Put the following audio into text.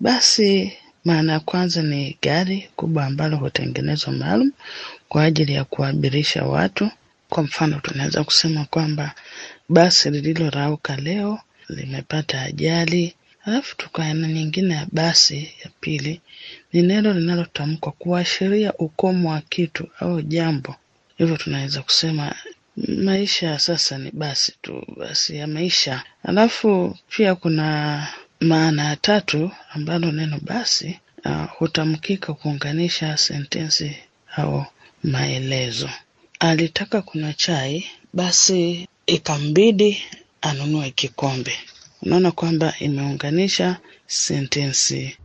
Basi maana ya kwanza ni gari kubwa ambalo hutengenezwa maalum kwa ajili ya kuabirisha watu. Kwa mfano, tunaweza kusema kwamba basi lililorauka leo limepata ajali. Alafu tuko aina nyingine ya basi ya pili ni neno linalotamkwa kuashiria ukomo wa kitu au jambo. Hivyo tunaweza kusema maisha ya sasa ni basi tu, basi ya maisha. Alafu pia kuna maana ya tatu ambalo neno basi uh, hutamkika kuunganisha sentensi au maelezo. Alitaka kunywa chai, basi ikambidi anunue kikombe. Unaona kwamba imeunganisha sentensi